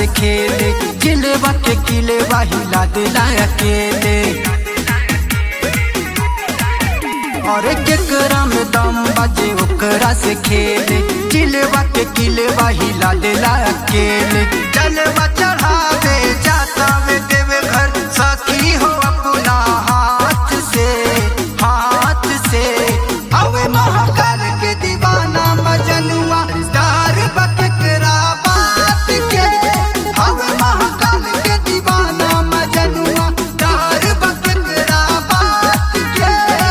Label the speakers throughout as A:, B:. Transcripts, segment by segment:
A: से खेले जिलेबा के किलेबा हिला दिला अकेले और केकरा में दम बाजे ओकरा से खेले जिलेबा के किलेबा हिला दिला अकेले जलवा चढ़ावे जाता वे देवे घर सखी हो अपना हाथ से हाथ से अवे महाकाल के दीवाना मजनुआ दार बकरा बात के अवे महाकाल के दीवाना मजनुआ दार बकरा बात के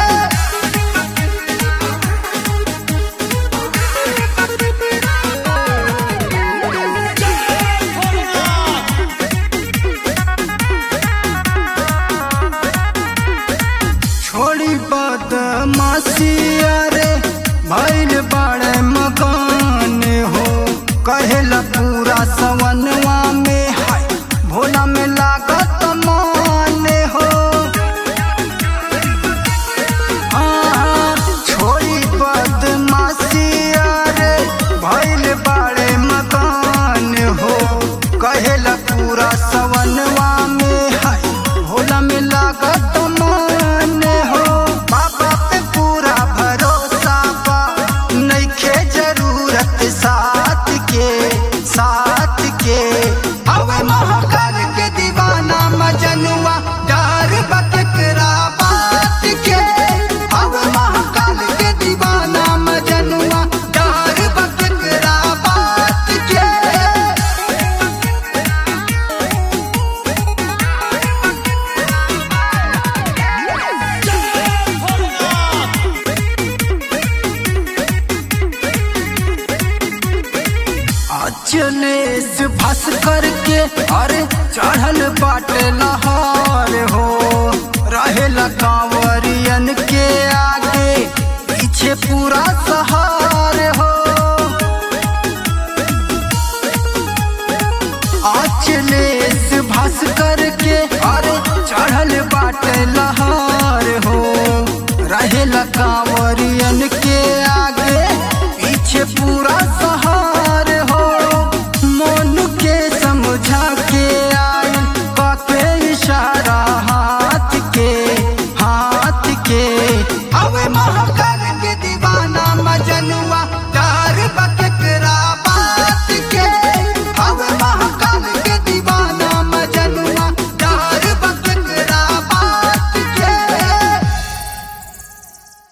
A: छोड़ी बदमाशी अरे भैल बड़े मकान हो कहेला पूरा सवनवा में हाय भोला में लागत मान हो हाँ, छोड़ी बदमाशी अरे भैल बड़े मकान हो कहेला पूरा सवनवा में हाय भोला में लागत मान हो बाबा पे पूरा भरोसा बा नइखे जरूरत साथ के साथ के हवे महाकाल के दीवाना मजनुआ डर बकरा बात के हवे महाकाल के दीवाना मजनुआ डर बकरा बात के अचलेस भस करके अरे चढ़ल बाटे लहार हो रहेला कांवरियन के आगे पीछे पूरा सहार हो अचलेस भस करके अरे चढ़ल बाटे लहार हो रहेला कांवरियन के आगे पीछे पूरा सहार हो मन के समझा के आयल बाके इशारा हाथ के हाथ के अवे महाकाल